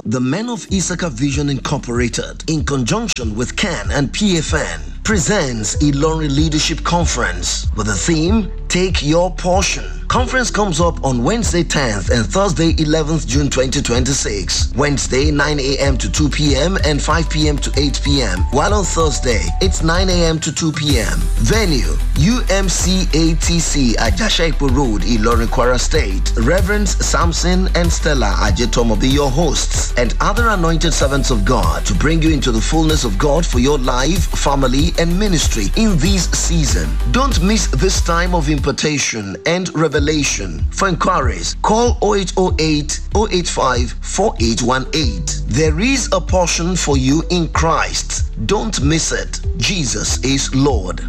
the Men of Issachar Vision Incorporated, in conjunction with CAN and PFN, presents Ilorin Leadership Conference with the theme Take Your Portion. Conference comes up on Wednesday 10th and Thursday 11th June 2026. Wednesday 9 a.m. to 2 p.m. and 5 p.m. to 8 p.m. While on Thursday it's 9 a.m. to 2 p.m. Venue UMCATC Ajashaipo Road, Ilorin Kwara State. Reverends Samson and Stella Ajetom will be your hosts and other anointed servants of God to bring you into the fullness of God for your life, family, and ministry in this season. Don't miss this time of impartation and revelation. For inquiries, call 0808 085 4818. There is a portion for you in Christ. Don't miss it. Jesus is Lord.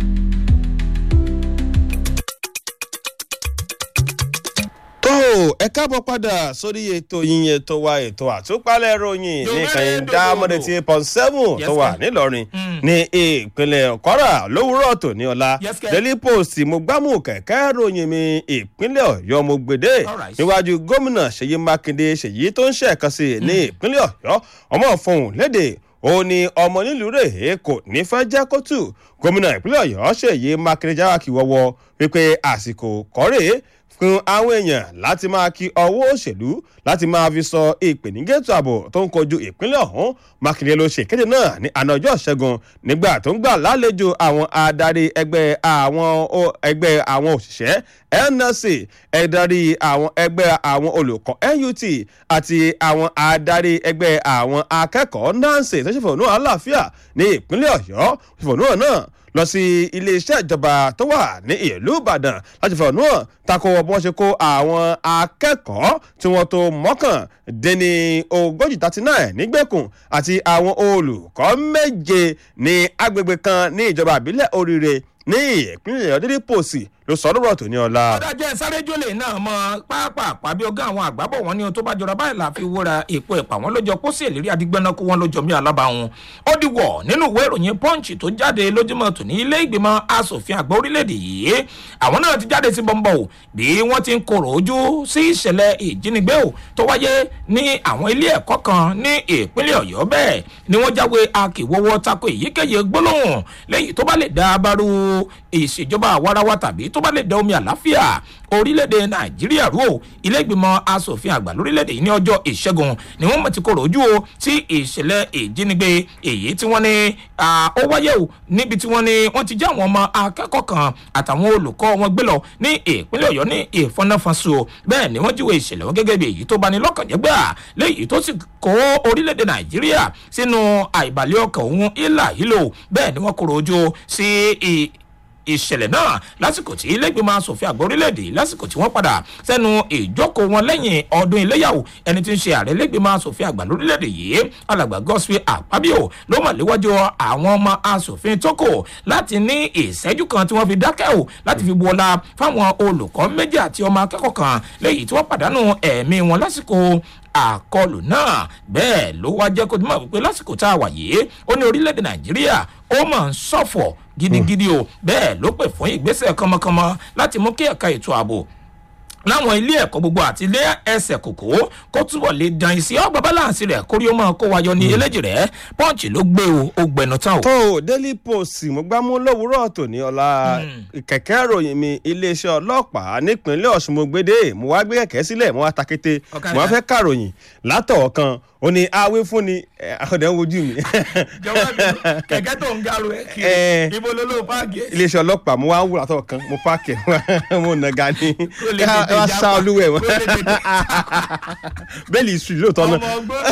tó ẹ káàbọ̀ padà sórí ètò yín ètò wa ètò àtúpalẹ̀ ròyìn ní ìkànnì dámọ́dé tí pọ́n seven tó wà nílọrin ní ìpínlẹ̀ kwara lówùúrọ̀ tó ní ọ̀la daily post mo gbámú kẹ̀kẹ́ ròyìn mi ìpínlẹ̀ ọ̀yọ́ mo gbèdé níwájú gómìnà ṣèyí mákindé ṣèyí tó ń ṣẹ̀kan sí ní ìpínlẹ̀ ọ̀yọ́ ọmọ fọhùn léde ó ní ọmọ nílùú rèé kò ní fẹ́ jẹ́ kótó gómìnà ìpínlẹ̀ ọ̀yọ́ ṣèyí mákindé jáwá kí wọ́wọ́ wípé àsìkò kọ́rèé fún àwọn èèyàn láti máa kí ọwọ́ òṣèlú láti máa fi sọ ìpènígẹ́tò ààbò tó ń kojú ìpínlẹ̀ ọ̀hún mákindé ló ṣe ìkéde náà ní àná ọjọ́ ṣẹ́gun nígbà tó ń gbà lálejò àwọn adarí ẹgbẹ́ àwọn ẹgbẹ́ àwọn òṣìṣẹ́ nlc ẹ̀darí àwọn ẹgbẹ́ àwọn olùkọ́ nut àti àwọn adarí ẹgbẹ́ àwọn akẹ́kọ̀ọ́ nancy tó ṣe fòónù àlàáfíà ní ìpínlẹ̀ ọ̀yọ́ fòónù náà lọ sí iléeṣẹ́ ìjọba tó wà ní ìlú ìbàdàn láti fọ̀nù hàn tako bí wọ́n ṣe kó àwọn akẹ́kọ̀ọ́ tí wọ́n tó mọ́kàndínní ogójì thirty nine nígbèkùn àti àwọn olùkọ́ méje ní agbègbè kan ní ìjọba àbílẹ̀ oríire ní ìpínlẹ̀ ọ̀dẹ́dẹ́ pòsì ló sọ lọ́rọ̀ tó ní ọ̀la. ọ̀dàjẹ́ sáré-jólè náà mọ pápá bí ọgá àwọn àgbábọ̀ wọn ní ohun tó bá jọra báyìí la fi wúra èpo ẹ̀pà wọn lójọ kó sí ìlérí adigbẹ́nà kó wọn lójọ mí alábàáhùn. ó di wọ̀ nínú ìwé ìròyìn punch tó jáde lójúmọ́ tò ní ilé ìgbìmọ̀ asòfin àgbà orílẹ̀-èdè yìí àwọn náà ti jáde sí bọ́ńbọ́ o bí wọ́n ti ń korò ojú sí ìṣẹ̀lẹ̀ ìjínigbé o tó wáyé ní àwọn ilé ẹ̀kọ́ kan ní ìpínlẹ̀ ọ̀yọ́ bẹ́ẹ̀ ni wọ́n jáwé akíwọ́wọ́ tako èyíkéyìí gbólóhùn lẹ́yìn tó bá lè dá abárú ìṣèjọba àwarawa tàbí tó bá lè dá omi àláfíà orílẹ̀-èdè nàìjíríà rú o ilé-ìgbìmọ̀ asòfin àgbà lórílẹ̀-èdè yìí ní ọjọ́ ìṣẹ́gun ni wọ́n mọ̀ ti kọ̀rọ̀ ojú o sí ìṣẹ̀lẹ̀ ìjínigbé èyí tí wọ́n ní ó wáyé o níbi tí wọ́n ní wọ́n ti jẹ́ àwọn ọmọ akẹ́kọ̀ọ́ kan àtàwọn olùkọ́ wọn gbé lọ ní ìpínlẹ̀ ọ̀yọ́ ní ìfọnáfọ́nso bẹ́ẹ̀ ni wọ́n jíwèé ìṣẹ̀lẹ̀ wọn gẹ́gẹ́ bí èyí tó bani lọ́kàn jẹ́ gbà léyìí tó sì kó orílẹ̀-èdè nàìjíríà sínú àìbàlẹ̀ ọkàn òun ìlà ìlò bẹ́ẹ̀ ni wọ́n kọ̀rọ̀ ojú sí ìṣẹ̀lẹ̀ náà lásìkò tí ilégbèmọ̀ asòfin àgbà orílẹ̀-èdè lásìkò tí wọ́n padà sẹ́nu ìjókòó wọn lẹ́yìn ọdún iléyàwó ẹni tí ń ṣe ààrẹ ilégbèmọ̀ asòfin àgbà lórílẹ̀-èdè yìí alàgbà gospel àpábíò ló mọ̀ léwájú àwọn ọmọ asòfin tókò láti ní ìṣẹ́jú kan tí wọ́n fi dákẹ́ ò láti fi bu ọlá fáwọn olùkọ́ méjì àti ọmọ akẹ́kọ̀ọ́ kan lẹ́yìn tí wọ́n pàdánù ẹ̀mí wọn lásìkò àkọlù náà bẹ́ẹ̀ ló wá jẹ́ kó tó mọ̀ wípé lásìkò tá a wà yìí ó ní orílẹ̀-èdè nàìjíríà ó mọ̀ ń ṣọ̀fọ̀ gidigidi o bẹ́ẹ̀ ló pè fún ìgbésẹ̀ kánmọ́kánmọ́ láti mú kí ẹ̀ka ètò ààbò láwọn ilé ẹ̀kọ́ gbogbo àti ilé ẹsẹ̀ kòkó kó túbọ̀ lè dan ìsí ọgbà báláǹsì rẹ̀ kórí ó máa kó wa yọ ní eléjì rẹ̀ pọ́ǹchì ló gbé o ó gbẹnu tán o. tó daily post mo gbá mú lówùúrọ̀ tòní ọ̀la kẹ̀kẹ́ ròyìn mi iléeṣẹ́ ọlọ́pàá nípínlẹ̀ ọ̀sùn mo gbédè mo wá gbé kẹ̀kẹ́ sílẹ̀ mo wá ta kété mo wá fẹ́ kàròyìn látọ̀ kan ó ní awé fún ni ọ̀dẹ̀ ń wojú mi. jọwọ́ mi kẹ̀kẹ́ tó ń garu ẹ̀ kiri ibo ló ló páàkì. iléeṣẹ́ ọlọ́pàá mo wá ń wúra tọ̀ kan mo páàkì mo nàga ní ẹ wá sá olúwẹ̀ wọn bẹ́ẹ̀lì ìsù lóòótọ́ náà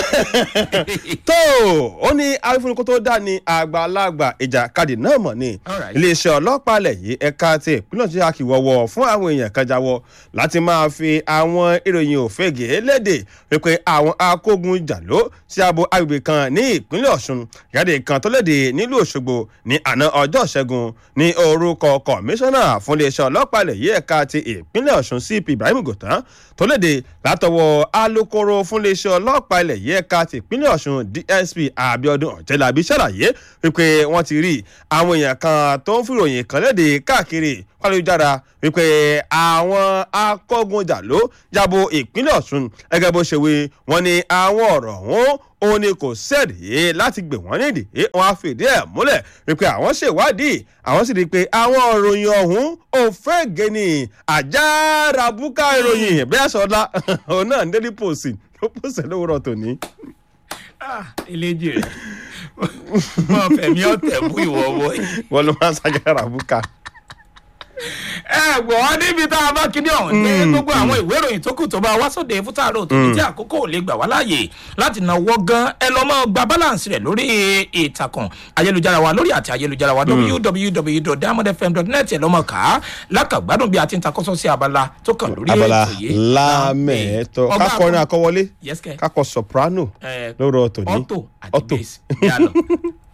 tó ó ní awé fún ni kó tó dá ní àgbàlagbà ìjàkadì náà mọ̀ ni iléeṣẹ́ ọlọ́pàá alẹ̀ yìí ẹ̀ka ti ìpínlẹ̀ tí a kì wọ̀wọ̀ fún àwọn èèyàn kan jáwọ́ láti máa fi àwọn ìròyìn òfegè léde wípé àwọn akógun jàló sí abo agbègbè kan ní ìpínlẹ̀ ọ̀ṣun ìyáde kan tó léde nílùú òṣogbo ní àná ọjọ́ ṣẹ́gun ní orúkọ kọmíṣánná fún iléeṣẹ́ ọlọ́pàá ilẹ̀ yìí ẹ̀ka ti ìpínlẹ̀ ọ̀ṣun cp cp ibrahim gòtán tó léde látọwọ́ alūkkóró fúnléeṣẹ́ ọlọ́pàá ilẹ̀ yìí ẹ̀ka tìpínlẹ̀ ọ̀ṣun dsp abiodun ọ̀jẹ̀lábí ṣàlàyé wípé wọ́n ti rí àwọn èèyàn kan tó ń fìròyìn kan léde káàkiri pálíjára wípé àwọn akọ́gunjà ló jábọ̀ ìpínlẹ̀ ọ̀ṣun gẹ́gẹ́ bó ṣe wí wọ́n ní àwọn ọ̀rọ̀ ọ̀hún òun ni kò sẹ́ẹ̀dì láti gbè wọ́n nídìí wọn á fìdí ẹ̀ múlẹ̀ wípé àwọn ṣèwádìí àwọn sì rí i pé àwọn ìròyìn ọ̀hún ò fẹ́ gẹ̀ẹ́nì àjàrà búkà ìròyìn bẹ́ẹ̀ sọ́dá òun náà ń délé pòsì ló pòsè lówùrọ̀ tòní. eléjì rẹ mọ fẹmi ọtẹ bú ìwọ wọ yìí. wọ́n ló máa ń ṣàjàrà búkà ẹ gbọ́ níbi tá a bá kíní ọ̀hún ní gbogbo àwọn ìwé ìròyìn tó kù tó bá wá sóde fún tààrọ̀ tó ní tí àkókò ò lè gbà wá láàyè láti náwó gan ẹ lọ́ mọ́ gba balance rẹ̀ lórí ìtàkùn ayélujára wa lórí àti ayélujára wa www.diamondfm.net ẹ lọ́ mọ́ ká lákàgbádùn bí a ti ń takọ́sọ́ sí abala tó kàn lórí abala ètò yìí. lámẹ̀ẹ́tọ́ Ọba kákọrin àkọ́- àkọwọlé Yes, kẹ́. kákọ soprano Eh, lórọ̀ tòní Auto àti bass. Yálò.